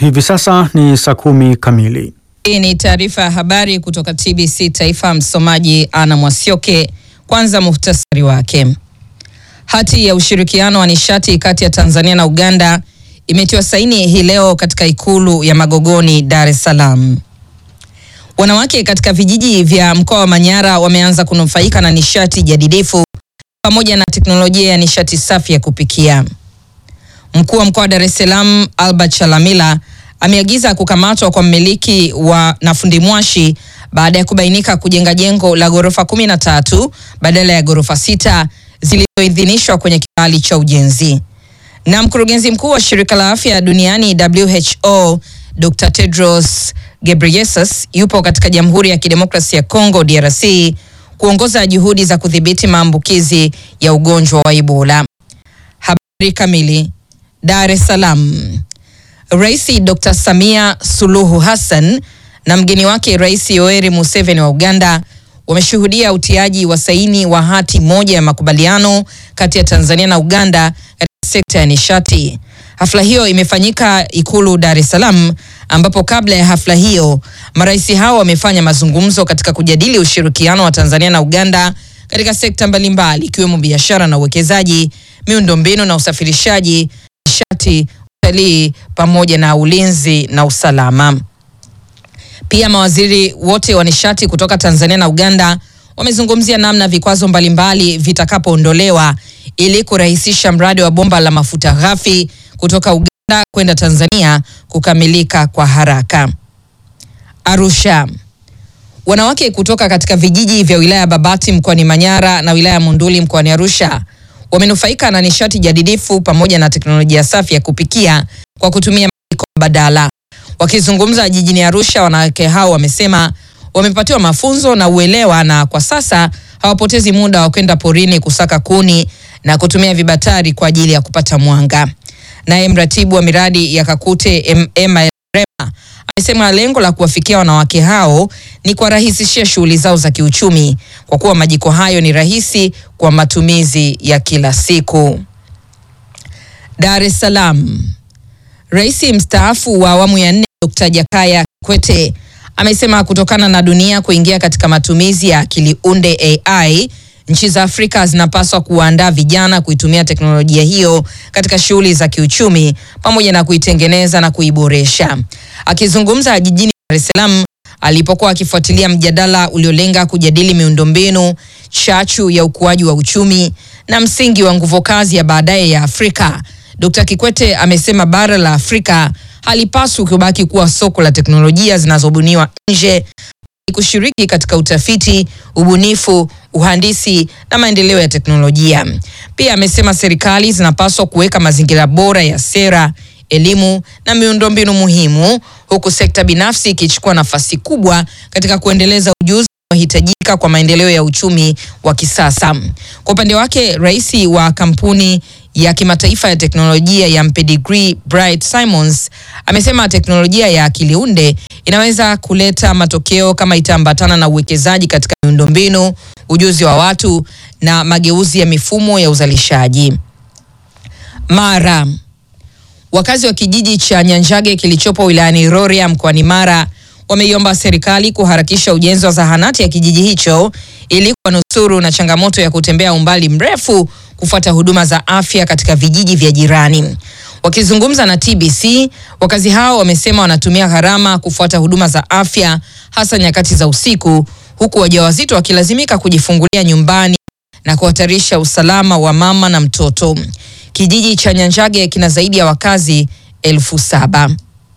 hivi sasa ni saa kumi kamili. Hii ni taarifa ya habari kutoka TBC Taifa. Msomaji Ana Mwasioke. Kwanza muhtasari wake. Hati ya ushirikiano wa nishati kati ya Tanzania na Uganda imetiwa saini hii leo katika ikulu ya Magogoni, Dar es Salaam. Wanawake katika vijiji vya mkoa wa Manyara wameanza kunufaika na nishati jadidifu pamoja na teknolojia ya nishati safi ya kupikia. Mkuu wa mkoa wa Dar es Salaam Albert Chalamila ameagiza kukamatwa kwa mmiliki wa na fundi mwashi baada ya kubainika kujenga jengo la ghorofa kumi na tatu badala ya ghorofa sita zilizoidhinishwa kwenye kibali cha ujenzi. Na mkurugenzi mkuu wa shirika la afya duniani WHO Dr. Tedros Ghebreyesus yupo katika Jamhuri ya Kidemokrasia ya Kongo DRC kuongoza juhudi za kudhibiti maambukizi ya ugonjwa wa Ebola. Habari kamili. Dar es Salaam. Rais Dr. Samia Suluhu Hassan na mgeni wake Rais Yoweri Museveni wa Uganda wameshuhudia utiaji wa saini wa hati moja ya makubaliano kati ya Tanzania na Uganda katika sekta ya nishati. Hafla hiyo imefanyika Ikulu Dar es Salaam, ambapo kabla ya hafla hiyo marais hao wamefanya mazungumzo katika kujadili ushirikiano wa Tanzania na Uganda katika sekta mbalimbali ikiwemo biashara na uwekezaji, miundombinu na usafirishaji, nishati, utalii pamoja na ulinzi na usalama. Pia mawaziri wote wa nishati kutoka Tanzania na Uganda wamezungumzia namna vikwazo mbalimbali vitakapoondolewa ili kurahisisha mradi wa bomba la mafuta ghafi kutoka Uganda kwenda Tanzania kukamilika kwa haraka. Arusha. Wanawake kutoka katika vijiji vya wilaya ya Babati mkoani Manyara na wilaya ya Monduli mkoani Arusha wamenufaika na nishati jadidifu pamoja na teknolojia safi ya kupikia kwa kutumia majiko mbadala. Wakizungumza jijini Arusha, wanawake hao wamesema wamepatiwa mafunzo na uelewa na kwa sasa hawapotezi muda wa kwenda porini kusaka kuni na kutumia vibatari kwa ajili ya kupata mwanga. Naye mratibu wa miradi ya Kakute Emma Rema amesema lengo la kuwafikia wanawake hao ni kuwarahisishia shughuli zao za kiuchumi kwa kuwa majiko hayo ni rahisi kwa matumizi ya kila siku. Dar es Salaam. Rais mstaafu wa awamu ya nne Dr. Jakaya Kikwete amesema kutokana na dunia kuingia katika matumizi ya akili unde AI, nchi za Afrika zinapaswa kuwaandaa vijana kuitumia teknolojia hiyo katika shughuli za kiuchumi pamoja na kuitengeneza na kuiboresha. Akizungumza jijini Dar es Salaam alipokuwa akifuatilia mjadala uliolenga kujadili miundombinu, chachu ya ukuaji wa uchumi na msingi wa nguvu kazi ya baadaye ya Afrika, Dr. Kikwete amesema bara la Afrika halipaswi kubaki kuwa soko la teknolojia zinazobuniwa nje, kushiriki katika utafiti, ubunifu, uhandisi na maendeleo ya teknolojia. Pia amesema serikali zinapaswa kuweka mazingira bora ya sera, elimu na miundombinu muhimu, huku sekta binafsi ikichukua nafasi kubwa katika kuendeleza ujuzi unaohitajika kwa maendeleo ya uchumi wa kisasa. Kwa upande wake, rais wa kampuni ya kimataifa ya teknolojia ya Mpedigri Bright Simons amesema teknolojia ya akili unde inaweza kuleta matokeo kama itaambatana na uwekezaji katika miundombinu, ujuzi wa watu na mageuzi ya mifumo ya uzalishaji. Mara. Wakazi wa kijiji cha Nyanjage kilichopo wilayani Rorya mkoani Mara wameiomba serikali kuharakisha ujenzi wa zahanati ya kijiji hicho ili kuwanusuru na changamoto ya kutembea umbali mrefu kufuata huduma za afya katika vijiji vya jirani. Wakizungumza na TBC, wakazi hao wamesema wanatumia gharama kufuata huduma za afya hasa nyakati za usiku, huku wajawazito wakilazimika kujifungulia nyumbani na kuhatarisha usalama wa mama na mtoto. Kijiji cha Nyanjage kina zaidi ya wakazi elfu saba.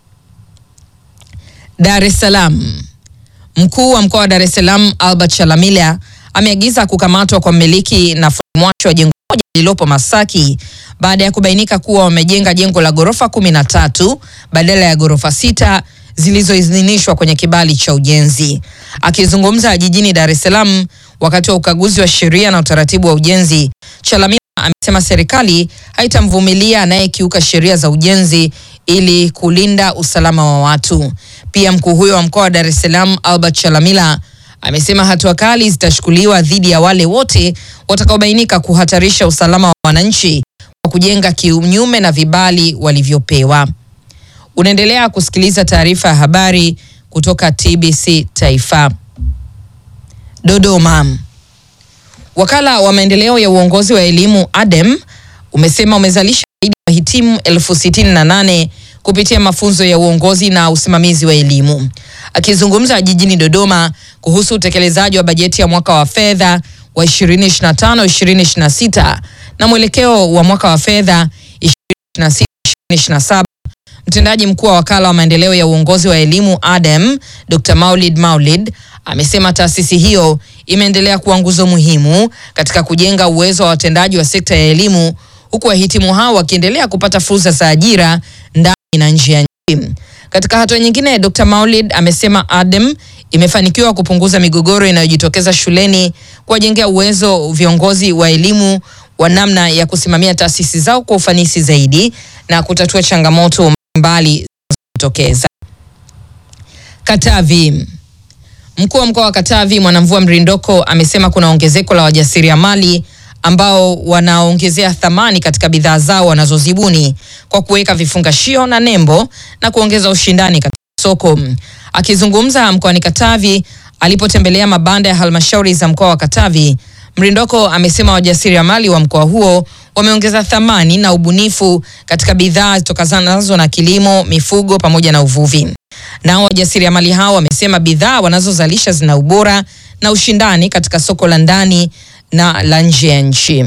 Dar es Salaam. Mkuu wa mkoa wa Dar es Salaam Albert Chalamila ameagiza kukamatwa kwa mmiliki na mwacho wa jengo moja lililopo Masaki baada ya kubainika kuwa wamejenga jengo la ghorofa kumi na tatu badala ya ghorofa sita zilizoidhinishwa kwenye kibali cha ujenzi. Akizungumza jijini Dar es Salaam wakati wa ukaguzi wa sheria na utaratibu wa ujenzi, Chalamila amesema serikali haitamvumilia anayekiuka sheria za ujenzi ili kulinda usalama wa watu. Pia mkuu huyo wa mkoa wa Dar es Salaam Albert Chalamila amesema hatua kali zitachukuliwa dhidi ya wale wote watakaobainika kuhatarisha usalama wa wananchi kwa kujenga kinyume na vibali walivyopewa. Unaendelea kusikiliza taarifa ya habari kutoka TBC Taifa. Dodoma. Wakala wa maendeleo ya uongozi wa elimu ADEM umesema umezalisha zaidi ya wahitimu elfu sitini na nane kupitia mafunzo ya uongozi na usimamizi wa elimu. Akizungumza jijini Dodoma kuhusu utekelezaji wa bajeti ya mwaka wa fedha wa 2025-2026 na mwelekeo wa mwaka wa fedha 2026-2027 Mtendaji mkuu wa wakala wa maendeleo ya uongozi wa elimu ADEM, Dr. Maulid Maulid amesema taasisi hiyo imeendelea kuwa nguzo muhimu katika kujenga uwezo wa watendaji wa sekta ya elimu huku wahitimu hao wakiendelea kupata fursa za ajira ndani na nje ya nchi. Katika hatua nyingine, Dr. Maulid amesema ADEM imefanikiwa kupunguza migogoro inayojitokeza shuleni, kuwajengea uwezo viongozi wa elimu wa namna ya kusimamia taasisi zao kwa ufanisi zaidi na kutatua changamoto mbali zinazotokeza. Katavi. Mkuu wa mkoa wa Katavi Mwanamvua Mrindoko amesema kuna ongezeko la wajasiriamali ambao wanaongezea thamani katika bidhaa zao wanazozibuni kwa kuweka vifungashio na nembo na kuongeza ushindani katika soko. Akizungumza mkoani Katavi alipotembelea mabanda ya halmashauri za mkoa wa Katavi, Mrindoko amesema wajasiriamali wa mkoa huo wameongeza thamani na ubunifu katika bidhaa zitokanazo na kilimo, mifugo pamoja na uvuvi. Nao wajasiriamali hao wamesema bidhaa wanazozalisha zina ubora na ushindani katika soko la ndani na la nje ya nchi.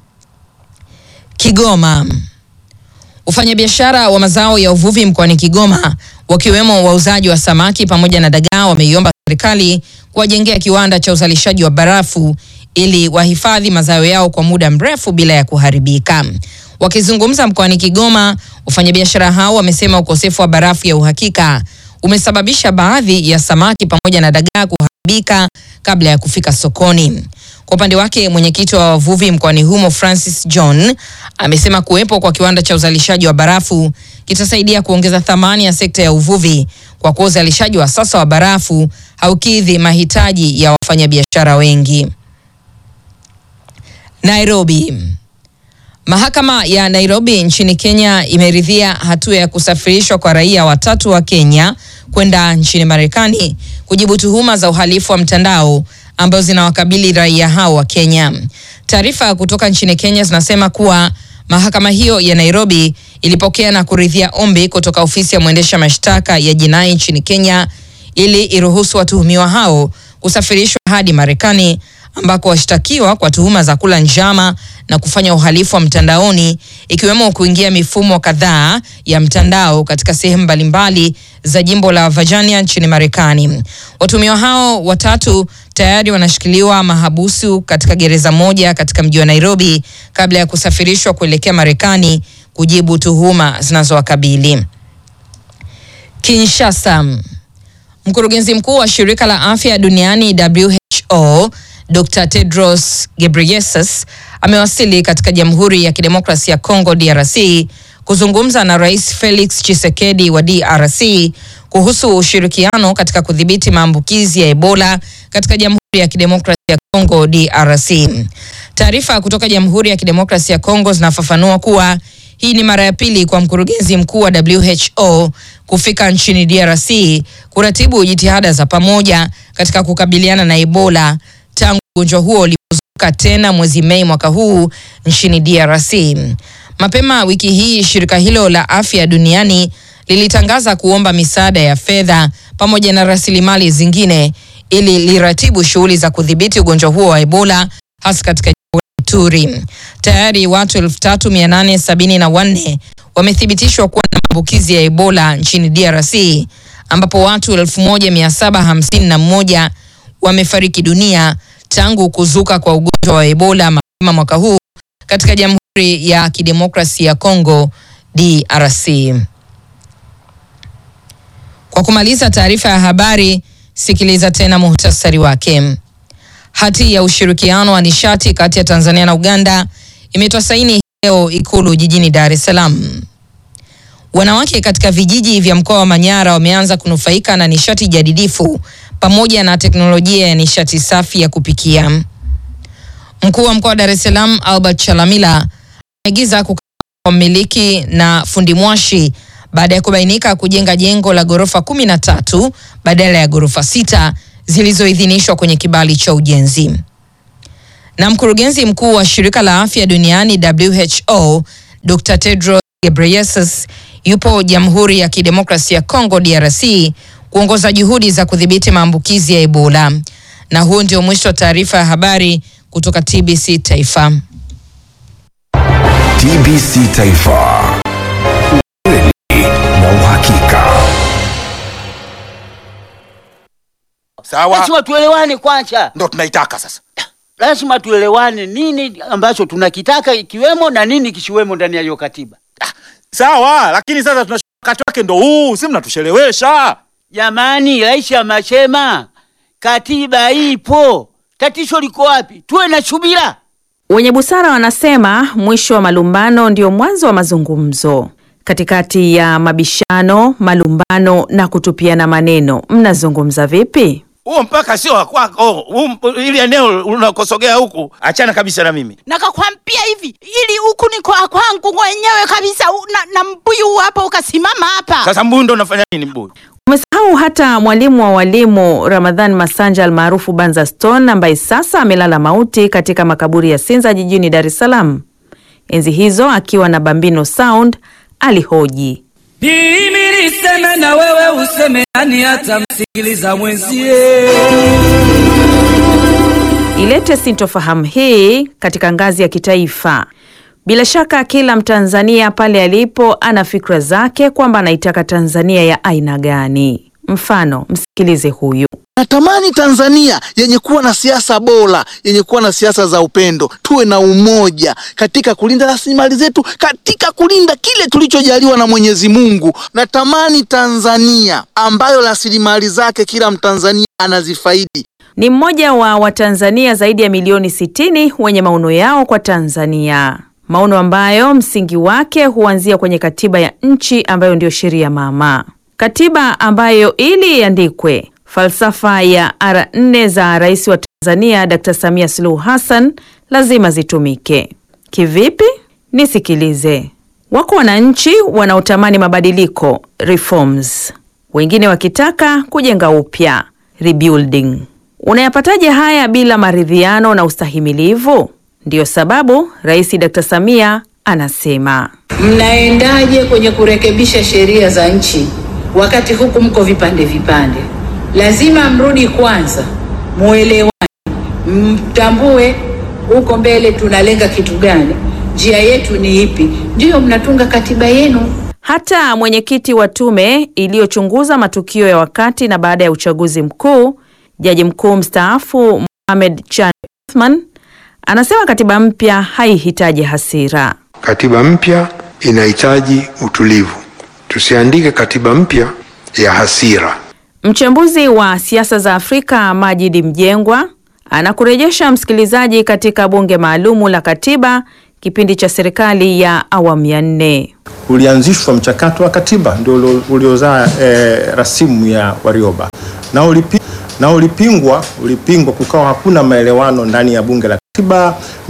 Kigoma. Wafanyabiashara wa mazao ya uvuvi mkoani Kigoma wakiwemo wauzaji wa samaki pamoja na dagaa wameiomba serikali kuwajengea kiwanda cha uzalishaji wa barafu ili wahifadhi mazao yao kwa muda mrefu bila ya kuharibika. Wakizungumza mkoani Kigoma, wafanyabiashara hao wamesema ukosefu wa barafu ya uhakika umesababisha baadhi ya samaki pamoja na dagaa kuharibika kabla ya kufika sokoni. Kwa upande wake, mwenyekiti wa wavuvi mkoani humo Francis John amesema kuwepo kwa kiwanda cha uzalishaji wa barafu kitasaidia kuongeza thamani ya sekta ya uvuvi kwa kuwa uzalishaji wa sasa wa barafu haukidhi mahitaji ya wafanyabiashara wengi. Nairobi. Mahakama ya Nairobi nchini Kenya imeridhia hatua ya kusafirishwa kwa raia watatu wa Kenya kwenda nchini Marekani kujibu tuhuma za uhalifu wa mtandao ambazo zinawakabili raia hao wa Kenya. Taarifa kutoka nchini Kenya zinasema kuwa mahakama hiyo ya Nairobi ilipokea na kuridhia ombi kutoka ofisi ya mwendesha mashtaka ya jinai nchini Kenya ili iruhusu watuhumiwa hao kusafirishwa hadi Marekani ambako washtakiwa kwa tuhuma za kula njama na kufanya uhalifu wa mtandaoni ikiwemo kuingia mifumo kadhaa ya mtandao katika sehemu mbalimbali za jimbo la Virginia nchini Marekani. Watuhumiwa hao watatu tayari wanashikiliwa mahabusu katika gereza moja katika mji wa Nairobi kabla ya kusafirishwa kuelekea Marekani kujibu tuhuma zinazowakabili. Kinshasa. Mkurugenzi mkuu wa shirika la afya duniani WHO Dr. Tedros Ghebreyesus amewasili katika Jamhuri ya Kidemokrasia ya Kongo DRC kuzungumza na Rais Felix Tshisekedi wa DRC kuhusu ushirikiano katika kudhibiti maambukizi ya Ebola katika Jamhuri ya Kidemokrasia ya Kongo DRC. Taarifa kutoka Jamhuri ya Kidemokrasia ya Kongo zinafafanua kuwa hii ni mara ya pili kwa mkurugenzi mkuu wa WHO kufika nchini DRC kuratibu jitihada za pamoja katika kukabiliana na Ebola tangu ugonjwa huo ulipozuka tena mwezi Mei mwaka huu nchini DRC. Mapema wiki hii shirika hilo la afya duniani lilitangaza kuomba misaada ya fedha pamoja na rasilimali zingine ili liratibu shughuli za kudhibiti ugonjwa huo wa Ebola hasa katika jimbo la Ituri. Tayari watu 3874 wamethibitishwa kuwa na maambukizi ya Ebola nchini DRC ambapo watu 1751 wamefariki dunia tangu kuzuka kwa ugonjwa wa Ebola mapema mwaka huu katika Jamhuri ya Kidemokrasia ya Kongo DRC. Kwa kumaliza taarifa ya habari, sikiliza tena muhtasari wake. Hati ya ushirikiano wa nishati kati ya Tanzania na Uganda imetoa saini leo Ikulu jijini Dar es Salaam. Wanawake katika vijiji vya mkoa wa Manyara wameanza kunufaika na nishati jadidifu pamoja na teknolojia ya nishati safi ya kupikia. Mkuu wa mkoa wa Dar es Salaam Albert Chalamila ameagiza kukamatwa kwa mmiliki na fundi mwashi baada ya kubainika kujenga jengo la ghorofa kumi na tatu badala ya ghorofa sita zilizoidhinishwa kwenye kibali cha ujenzi. Na mkurugenzi mkuu wa shirika la afya duniani WHO Dr. Tedros Ghebreyesus yupo Jamhuri ya Kidemokrasia ya Kongo DRC kuongoza juhudi za kudhibiti maambukizi ya Ebola. Na huu ndio mwisho wa taarifa ya habari kutoka TBC Taifa. TBC Taifa. Ukweli na uhakika. Sawa, Lazima tuelewane kwanza, ndo tunaitaka sasa. lazima tuelewane nini ambacho tunakitaka ikiwemo na nini kisiwemo ndani ya hiyo katiba. Sawa, lakini sasa tuna wakati wake ndo huu, si mnatushelewesha. Jamani, rais amesema katiba ipo, tatizo liko wapi? Tuwe na subira. Wenye busara wanasema mwisho wa malumbano ndio mwanzo wa mazungumzo. Katikati ya mabishano, malumbano na kutupiana maneno, mnazungumza vipi? Huo mpaka sio wa kwako, huu mp- ili eneo unakosogea huku, achana kabisa na mimi. nakakwambia hivi ili huku ni kwa kwangu mwenyewe kabisa u- na, na mbuyu hapa ukasimama hapa Sasa mbuyu ndo unafanya nini mbuyu? Umesahau hata mwalimu wa walimu Ramadhan Masanja almaarufu Banza Stone ambaye sasa amelala mauti katika makaburi ya Sinza jijini Dar es Salaam. Enzi hizo akiwa na Bambino Sound alihoji Mimi niseme na wewe useme, nani atamsikiliza mwenzie? ilete sintofahamu hii katika ngazi ya kitaifa. Bila shaka kila Mtanzania pale alipo ana fikra zake kwamba anaitaka Tanzania ya aina gani. Mfano, msikilize huyu. Natamani Tanzania yenye kuwa na siasa bora, yenye kuwa na siasa za upendo, tuwe na umoja katika kulinda rasilimali zetu, katika kulinda kile tulichojaliwa na Mwenyezi Mungu. Natamani Tanzania ambayo rasilimali zake kila Mtanzania anazifaidi. Ni mmoja wa Watanzania zaidi ya milioni 60 wenye maono yao kwa Tanzania, maono ambayo msingi wake huanzia kwenye katiba ya nchi ambayo ndiyo sheria mama, katiba ambayo ili iandikwe, falsafa ya ara nne za rais wa Tanzania Dr. Samia Suluhu Hassan lazima zitumike. Kivipi? Nisikilize. Wako wananchi wanaotamani mabadiliko reforms, wengine wakitaka kujenga upya rebuilding. Unayapataje haya bila maridhiano na ustahimilivu? Ndiyo sababu Rais Dr. Samia anasema Mnaendaje kwenye kurekebisha sheria za nchi wakati huku mko vipande vipande? Lazima mrudi kwanza, muelewane, mtambue huko mbele tunalenga kitu gani, njia yetu ni ipi, ndiyo mnatunga katiba yenu. hata mwenyekiti wa tume iliyochunguza matukio ya wakati na baada ya uchaguzi mkuu, jaji mkuu mstaafu Mohamed Chan Othman anasema katiba mpya haihitaji hasira. Katiba mpya inahitaji utulivu. Tusiandike katiba mpya ya hasira. Mchambuzi wa siasa za Afrika Majidi Mjengwa anakurejesha msikilizaji katika bunge maalumu la katiba kipindi cha serikali ya awamu ya nne. ulianzishwa mchakato wa katiba ndio ulio- uliozaa eh, rasimu ya Warioba na, ulipi, na ulipingwa ulipingwa, kukawa hakuna maelewano ndani ya bunge la katiba.